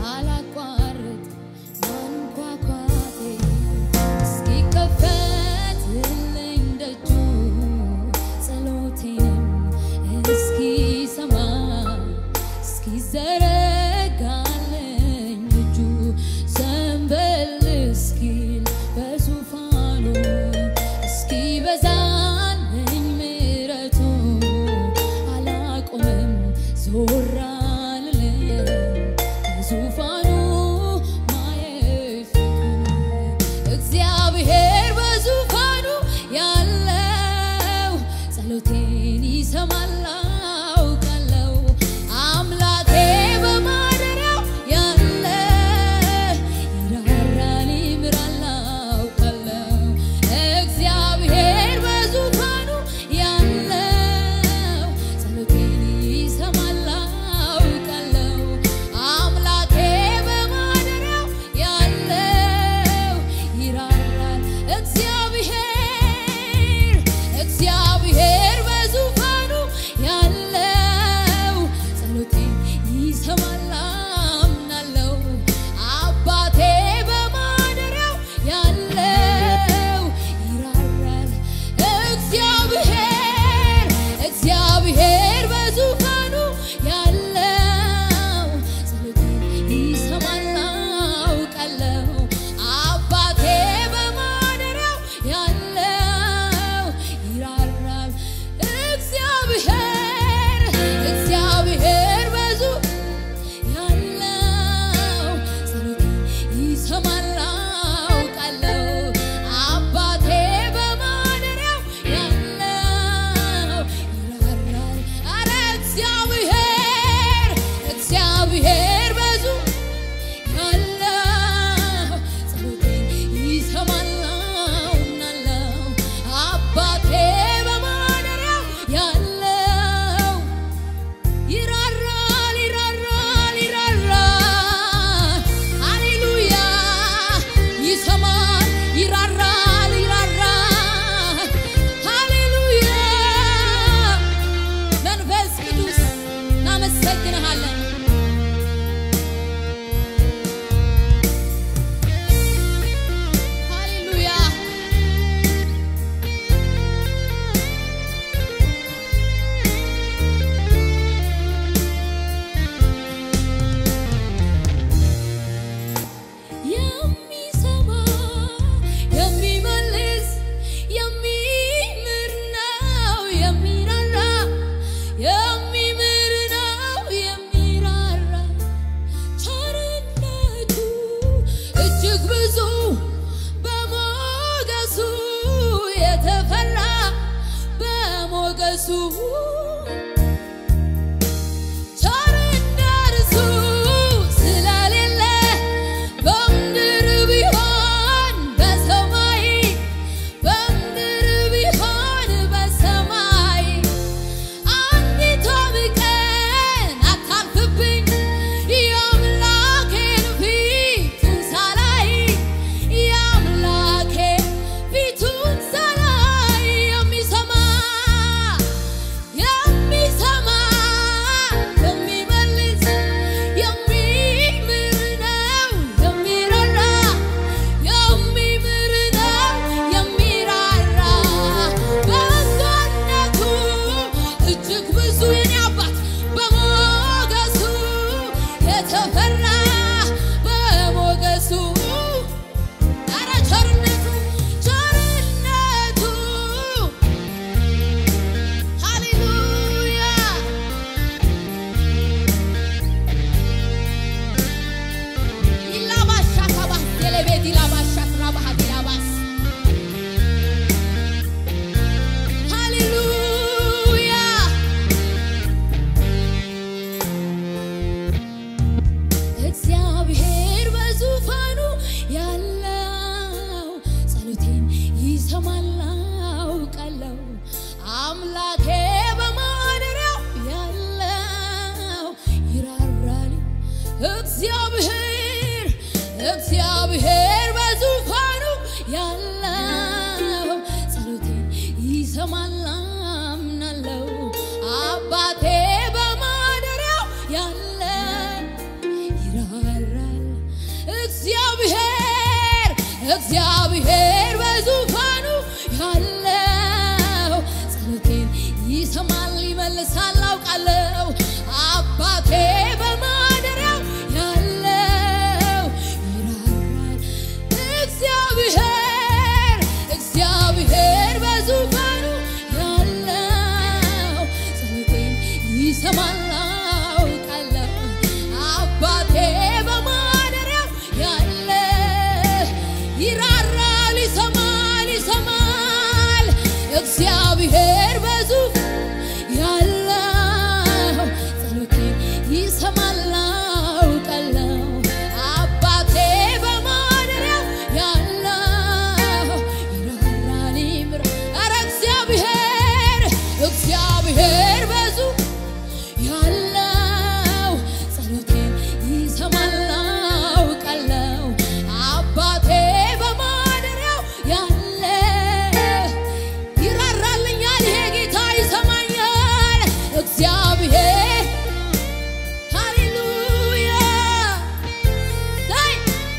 አላቋርጥ ማንኳኳቴ እስኪከፈትልኝ ደጁ ጸሎቴንም እስኪሰማ እስኪዘረጋልኝ እጁ ዘንበል እስኪል በዙፋኑ እስኪበዛልኝ ምሕረቱ አላቆምም ዞር አልልም በዙፋኑ ማየት ፊቱን እግዚአብሔር በዙፋኑ ያለው ጸሎቴን ይሰማል አውቃለሁ። አምላኬ በማደሪያው ያለ ይራራል ይምራል አውቃለሁ። እግዚአብሔር በዙፋኑ ያለው ጸሎቴን ይሰማል አውቃለሁ። አምላኬ በማደሪያው ያለው ይራራል እግዚአብሔር እግዚአብሔር በዙፋኑ ያለው ጸሎቴን ይሰማል አምናለሁ። አባቴ በማደሪያው ያለው ይራራል እግዚአብሔር እግዚአብሔር በዙፋኑ ያለው ጸሎቴን ይሰማል አውቃለሁ። አባቴ በማደሪያው ያለው ይራራል እግዚአብሔር እግዚአብሔር በዙ ያለው ጸሎቴን ይሰማል አውቃለሁ። አባቴ በማደሪያው ያለው ይራራል። ኧረ እግዚአብሔር እግዚአብሔር በዙ ያለው ጸሎቴን ይሰማል አምናለሁ። አባቴ በማደሪያው ያለው ይራራል ይራራል ይራራል ሃሌሉያ ይሰማል ይራራል ይራራል ሃሌሉያ መንፈስ ቅዱስ እናመሰግንሃለን ሃሌሉያ የሚሰማ የሚመልስ የሚምር ነው የሚራራ የሚምር ነው የሚራራ ቸርነቱ እጅግ ብዙ በሞገሱ የተፈራ በሞገሱ ቸርነቱ ስለሌለ በምድር ቢሆን በሰማይ በምድር ቢሆን በሰማይ አንዲቷም ቀን አታልፍብኝ የአምላኬን ፊቱን ሳላይ የአምላኬን ፊቱን ሳላይ የሚሰማ የሚሰማ የሚመልስ የሚምር ነው የሚራራ የሚምር ነው የሚራራ በጎነቱ እጅግ ብዙ የኔ አባት በሞገሱ የተፈራ በሞገሱ ኧረ ቸርነቱ ቸርነቱ ሃሌሉያ ኢላባሻ ካባስ ቴሌቤት ኢላባሻ ክራባሃት ኢላባስ ሃሌሉያ እግዚአብሔር በዙፋኑ ያለው ጸሎቴን ይሰማል አውቃለሁ። አምላኬ በማደሪያው ያለው ይራራል። እግዚአብሔር እግዚአብሔር በዙፋኑ ያለው ጸሎቴን ይሰማል አምናለሁ። አባቴ በማደሪያው ያለ ይራራል እግዚአብሔር እግዚአብሔር በዙፋኑ ያለው ጸሎቴን ይሰማል ይመልሳል አውቃለሁ አባቴ በማደሪያው ያለው ይራራል እግዚአብሔር እግዚአብሔር በዙፋኑ ያለው ጸሎቴን ይሰማል አውቃለሁ አባቴ በማደሪያው ያለ ይራራል ይሰማል ይሰማል እግዚአብሔር በዙፋኑ ያለው ጸሎቴን ይሰማል አውቃለሁ አባቴ በማደሪያው ያለው ይራራል ይምር ኧረ እግዚአብሔር እግዚአብሔር በዙ ያለው ጸሎቴን ይሰማል አውቃለሁ አባቴ በማደሪያው ያለ ይራራልኛል ይሄ ጌታ ይሰማኛል እግዚአብሔር ሃሌሉያ ላይ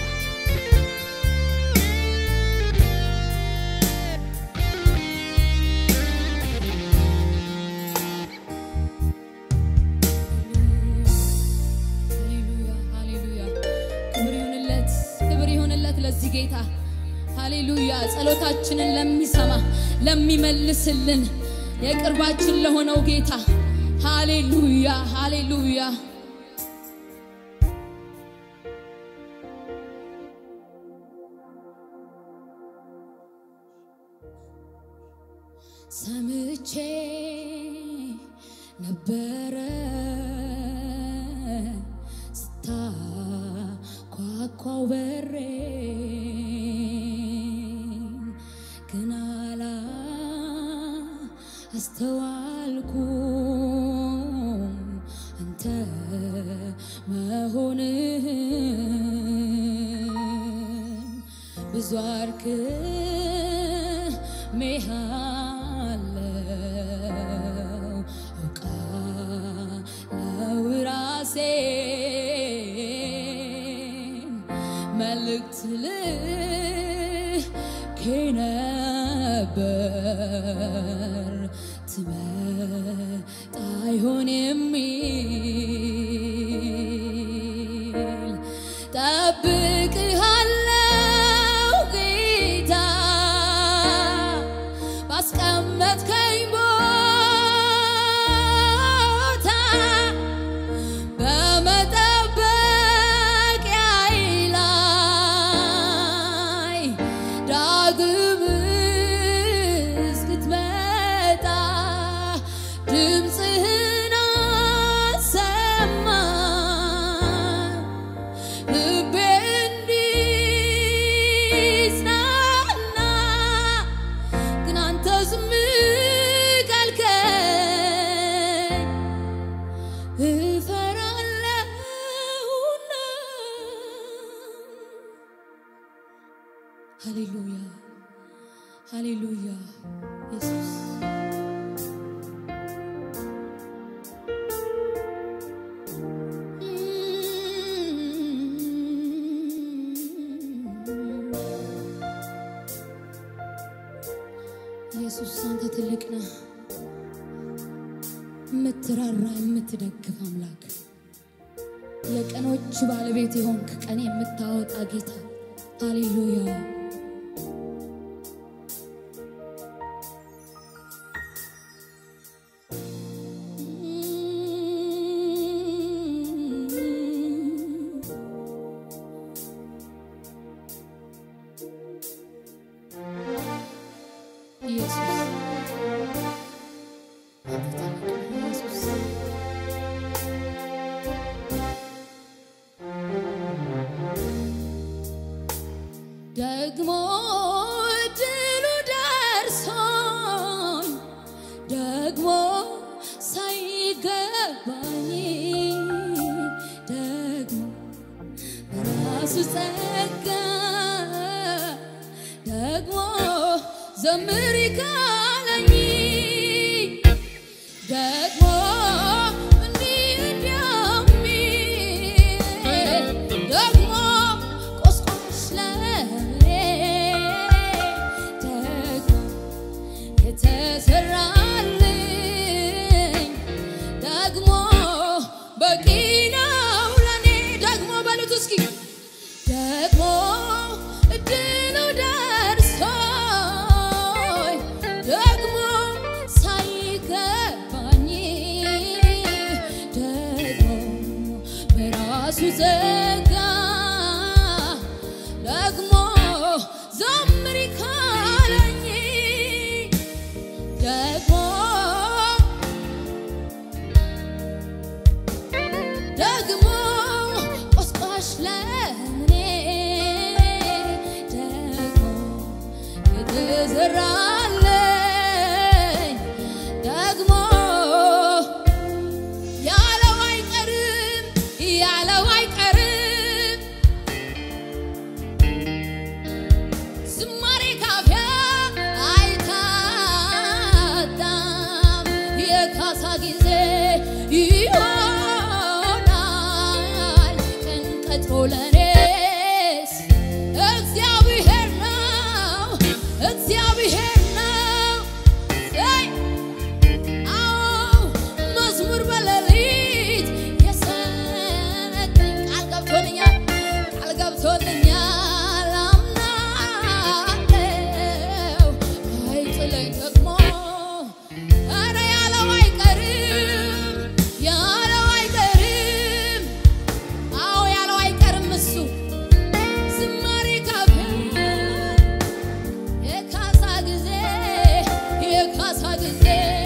ሃሌሉያ ሃሌሉያ ክብር ይሁንለት ክብር ይሁንለት ለዚህ ጌታ ሃሌሉያ ጸሎታችንን ለሚሰማ ለሚመልስልን የቅርባችን ለሆነው ጌታ ሃሌሉያ ሃሌሉያ ሰምቼ ነበረ ስታኳኳው በሬ ግን አላ አስተዋልኩም አንተ መሆንህን ብዙ አርክሜሃለው አውቃለው ራሴን መልእክት ልኬ ነበር ትመጣ ይሆን የሚል ጠብቅሃለው ጌታ ባስቀመጥከኝ ቦታ በመጠበቂያዬ ላይ ዳግም እስክትመጣ ድምፅህን አሰማኝ ልቤ እንዲጽናና ግን አንተ ዝም ካልከኝ እፈራለሁና ሃሌሉያ ሃሌሉያ ኢየሱስ ኢየሱስ አንተ ትልቅ ነህ፣ የምትራራ የምትደግፍ አምላክ፣ የቀኖች ባለቤት የሆንክ ቀን የምታወጣ ጌታ ሃሌሉያ። ኢየሱስ አንተ ትልቅ ነህ ኢየሱስ ደግሞ ድሉ ደርሶኝ ደግሞ ሳይገባኝ ደግሞ በራሱ ጸጋ ደግሞ ዘምሪ ካለኝ ደግሞ እንዲህ እንደሚል ደግሞ ቆስ እስኪ ደግሞ እድሉ ደርሶኝ ደግሞ ሳይገባኝ ደግሞ በራሱ ጸጋ ደግሞ ዘምሪ ካለኝ ደግሞ ደግሞ ቆስቋሽ ለምኔ ደግሞ የተዘራለኝ ደግሞ ያለው አይቀርም ያለው አይቀርም ዝማሬ ካፊያ አይታጣም የካሳ ጊዜ ይሆናል ቀን ቀጥሮ ለኔስ እግዚአብሔር ነው እግዚአብሔር ነው አይ አዎ መዝሙር በሌሊት የሰጠኝ ቃል ገብቶልኛል ቃል ገብቶልኛል አምናለሁ አይጥለኝ ደግሞ ኧረ ያለው አይቀርም ያለው አይቀርም አዎ ያለው አይቀርም እሱ ዝማሬ ካፌ የካሳ ጊዜ የካሳ ጊዜ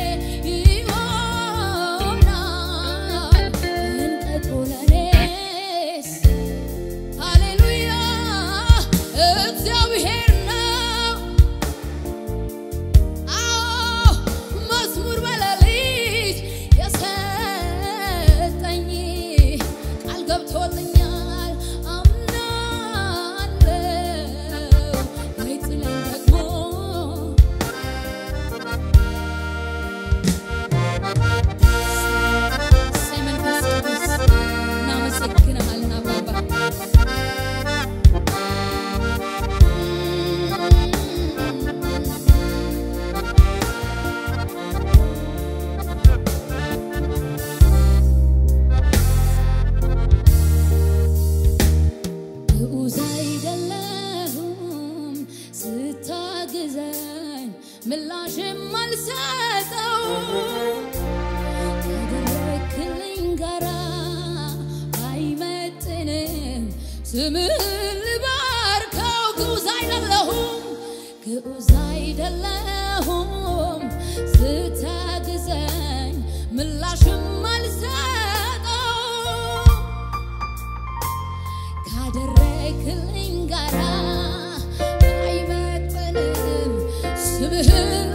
ይሆናል እንቀጦ ለኔስ ሃሌሉያ እግዚአብሔር ነው። አዎ መዝሙር በሌሊት የሰጠኝ ቃል ገብቶልኛል አምናለሁ አይጥለኝ ደግሞ እሰይ መንፈስ ቅዱስ እናመሰግንሃለን አባባ ግዑዝ አይደለሁም ስታግዘኝ ምላሽም አልሰጠው ካደረክልኝ ጋራ አይመጥንም ስምህን ልባርከው ግዑዝ አይደለሁም ግዑዝ አይደለሁም ስታግዘኝ ምላሽም አልሰጠው ካደረክልኝ ጋራ አይመጥንም ስምህን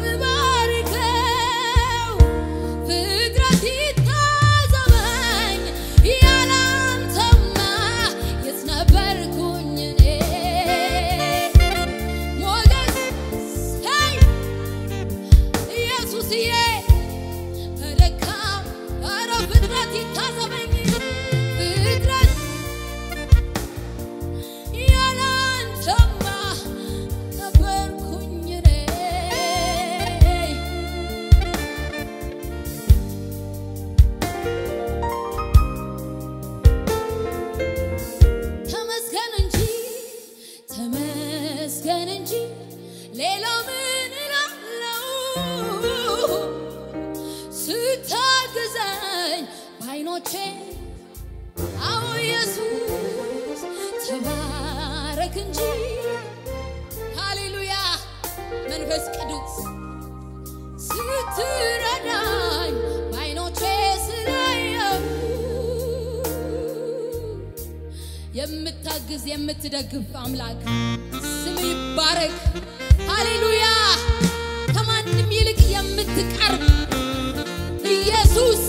ባርከው ፍጥረት ይታዘበኝ ያላንተማ የት ነበርኩኝ እኔ ሞገስ ሄይ ኢየሱስዬ በደካም ኧረ ፍጥረት ይታዘበኝ ፍጥረት ያላንተማ ነበርኩኝ እኔ ተመስገን እንጂ ተመስገን እንጂ ሌላ ምን እላለሁ ስታግዘኝ በዓይኖቼ አዎ ኢየሱስ ተባረክ እንጂ ሃሌሉያ መንፈስ ቅዱስ ስትረዳኝ በዓይኖቼ ስላየው የምታግዝ የምትደግፍ አምላክ ስም ይባረክ። ሃሌሉያ ከማንም ይልቅ የምትቀርብ ኢየሱስ